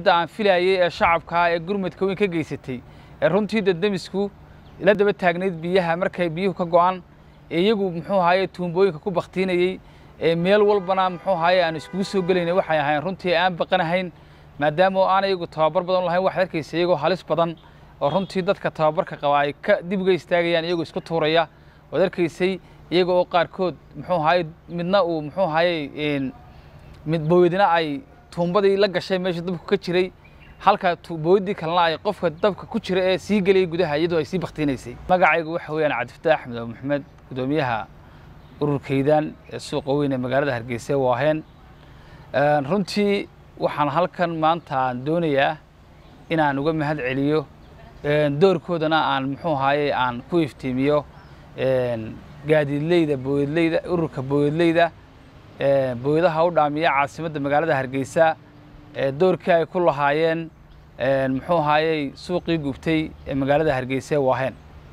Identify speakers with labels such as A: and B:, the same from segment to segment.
A: cidda aan filayay ee shacabkaa ee gurmadka weyn ka geysatay ee runtii daddemisku la daba taagnayd biyaha markay biyuhu ka go'an ee iyagu muxuu ahaye tuumbooyinka ku baktiinayey ee meel walbana muxuu ahaye aan iskugu soo gelaynay waxay ahayn runtii aan baqanahayn maadaama oo aan iyagu tababar badan lahayn waxaad arkaysa iyagoo halis badan oo runtii dadka tababarka qaba ay ka dib uga istaagayaan iyagoo isku tuuraya waad arkaysay iyaga oo qaarkood muxuu ahaye midna uu muxuu ahaye mid booydina ay tuumbadii la gashay meesha dabku ka jiray halka booydii kalena ay qofka dabka ku jira ee sii gelayay gudaha iyadoo ay sii baktiinaysay magacaygu waxa weeyaan cabdifataax axmed oo maxamed gudoomiyaha ururkaydan ee suuqa weyn ee magaalada hargeysa waaheen runtii waxaan halkan maanta aan doonayaa inaan uga mahad celiyo doorkoodana aan muxuu ahaye aan ku iftiimiyo gaadiidleyda booyadleyda ururka booyadleyda booyadaha u dhaamiya caasimadda magaalada hargeysa doorkii ay ku lahaayeen muxuu ahaayey suuqii gubtay ee magaalada hargeysa ee waaheen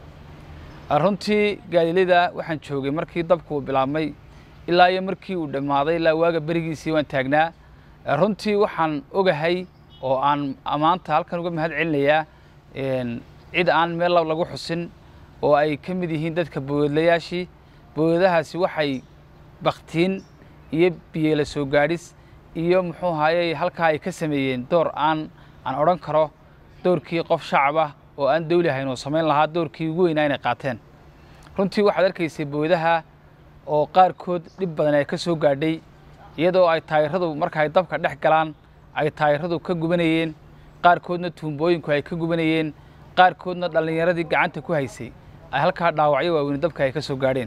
A: runtii gaadiidleyda waxaan joogay markii dabku uu bilaabmay ilaa iyo markii uu dhammaaday ilaa waaga berigiisii waan taagnaa runtii waxaan ogahay oo aan maanta halkan uga mahad celinayaa cid aan meel lagu xusin oo ay ka mid yihiin dadka booyadlayaashii booyadahaasi waxay baktiin iyo biyeela soo gaadhis iyo muxuu ahaayey halkaa ay ka sameeyeen door aan aan odhan karo doorkii qof shacab ah oo aan dawli ahayn oo samayn lahaa doorkii ugu weynaa inay qaateen runtii waxaad arkaysay booyadaha oo qaarkood dhib badan ay ka soo gaadhay iyadoo ay taayiradu marka ay dabka dhex galaan ay taayiradu ka gubanayeen qaarkoodna tuumbooyinku ay ka gubanayeen qaarkoodna dhallinyaradii gacanta ku haysay ay halkaa dhaawacyo waaweyne dabka ay ka soo gaadheen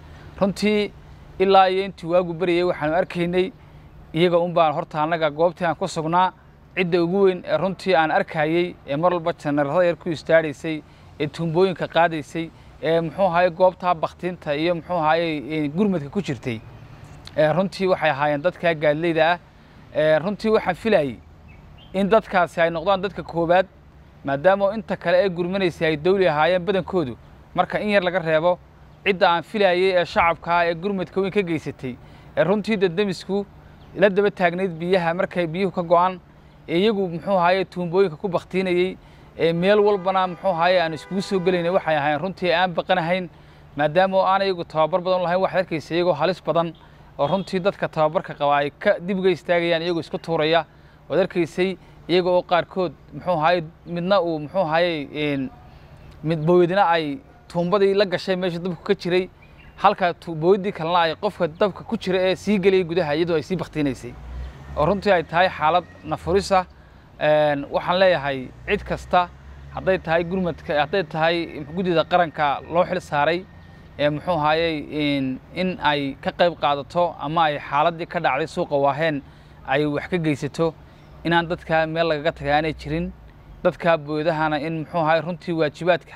A: runtii ilaa iyo intii waagu berayay waxaanu arkaynay iyaga un baan horta annaga goobtii aan ku sugnaa cidda ugu weyn ee runtii aan arkayey ee mar walba janarada yar ku istaadhaysay ee tuumbooyinka qaadaysay ee muxuu ahaye goobtaa baktiinta iyo muxuu ahaye gurmadka ku jirtay runtii waxay ahaayeen dadkaa gaadileyda ah runtii waxaan filayey in dadkaasi ay noqdaan dadka koowaad maadaama inta kale ee gurmanaysay ay dawli ahaayeen badankoodu marka in yar laga reebo cidda aan filayey ee shacabkaa ee gurmadka weyn ka geysatay ee runtii daddemisku la daba taagnayd biyaha markay biyuhu ka go'an ee iyagu muxuu ahaye tuumbooyinka ku baktiinayey ee meel walbana muxuu ahaye aan iskugu soo gelaynay waxay ahayn runtii aan baqanahayn maadaama oo aan iyagu tababar badan lahayn waxaad arkaysa iyagoo halis badan oo runtii dadka tababarka qaba ay ka dib uga istaagayaan iyagoo isku tuuraya waad arkaysay iyaga oo qaarkood muxuu ahaye midna uu muxuu ahaye mid booydina ay tuumbadii la gashay meesha dabku ka jiray halka booydii kalena ay qofka dabka ku jira ee sii gelayay gudaha iyadoo ay sii baktiinaysay oo runtii ay tahay xaalad nafurisa waxaan leeyahay cid kasta hadday tahay gurmadka hadday tahay guddida qaranka loo xil saaray ee muxuu ahaayey in ay ka qayb qaadato ama ay xaaladdii ka dhacday suuqa waaheen ay wax ka geysato inaan dadkaa meel lagaga tagay aanay jirin dadkaa booydahana in muxuu ahaye runtii waajibaadka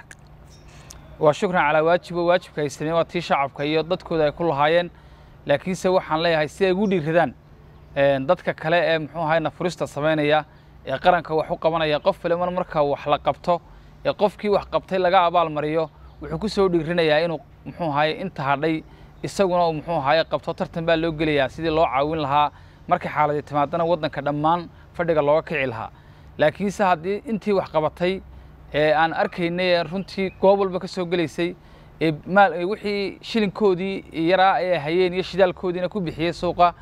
A: waa shukran calaa waajibo waajibka ay sameyen waa tii shacabka iyo dadkooda ay ku lahaayeen laakiinse waxaan leeyahay si ay ugu dhiiradaan dadka kale ee muxuu ahaye nafurista samaynaya ee qaranka wax u qabanaya qof waliban marka wax la qabto ee qofkii wax qabtay laga abaalmariyo wuxuu ku soo dhiirinayaa inuu muxuu ahaye inta hadhay isaguna uu muxuu ahaye qabto tartan baa loo gelayaa sidii loo caawin lahaa markay xaaladii timaadana waddanka dhammaan fadhiga looga kici lahaa laakiinse haddii intii wax qabatay ee aan arkaynay ee runtii goob walba ka soo gelaysay ee maal wixii shilinkoodii yaraa ay hayeen iyo shidaalkoodiina ku bixiyey suuqa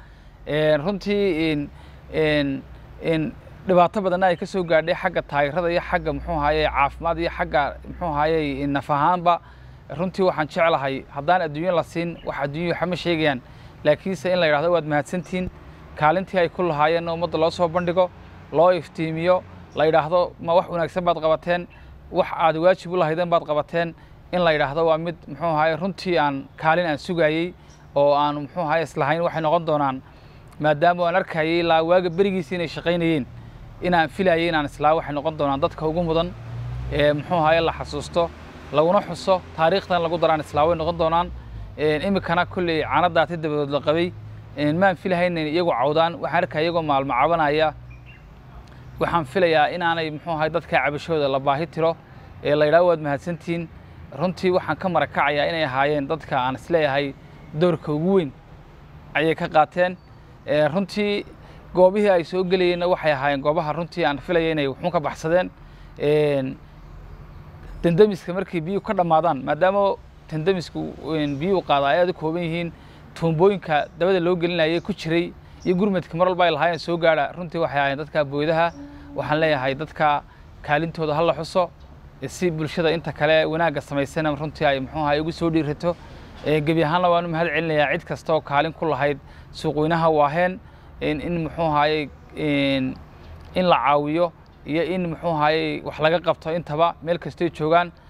A: runtii dhibaato badanna ay ka soo gaadhay xagga taayirada iyo xagga muxuu ahaye caafimaad iyo xagga muxuu ahaye naf ahaanba runtii waxaan jeclahay haddaan adduunyo la siin wax adduunyo waxama sheegayaan laakiinse in la yidhahdo waad mahadsantihiin kaalintii ay ku lahaayeenna ummadda loo soo bandhigo loo iftiimiyo la yidhaahdo ma wax wanaagsan baad qabateen wax aad waajib u lahaydeen baad qabateen in la yidhaahdo waa mid muxuu ahaye runtii aan kaalin aan sugayey oo aan muxuu ahaye islahayn waxay noqon doonaan maadaama aan arkayay ilaa waaga berigiisii inay shaqaynayeen inaan filayay inaan islaa waxay noqon doonaan dadka ugu mudan ee muxuu ahaye la xasuusto laguna xuso taariikhdan lagu daraan islaa way noqon doonaan iminkana kolley caanadaati dabadood la qabay maan filahayn iyagu cawdaan waxaan arkaya iyagoo maalmo cabanaya waxaan filayaa inaanay muxuu ahay dadka cabashooda la baahi tiro ee la yidhahdo waad mahadsantihiin runtii waxaan ka marakacayaa inay ahaayeen dadka aan isleeyahay doorka ugu weyn ayay ka qaateen runtii goobihii ay soo gelayeenna waxay ahaayeen goobaha runtii aan filaya inay wuxuun ka baxsadeen dendemiska markay biyuhu ka dhammaadaan maadaama dendamisku biyuhu qaada ay aad u kooban yihiin tuumbooyinka dabada loo gelinayay ku jiray iyo gurmadka mar walba ay lahaayeen soo gaadha runtii waxay ahaayeen dadka booydaha waxaan leeyahay dadka kaalintooda ha la xuso si bulshada inta kale wanaagga samaysana runtii ay muxuu ahay ugu soo dhiirato gebi ahaanna waanu mahad celinayaa cid kasta oo kaalin ku lahayd suuqweynaha waaheen in muxuu ahaayey in la caawiyo iyo in muxuu ahaayey wax laga qabto intaba meel kastoy joogaan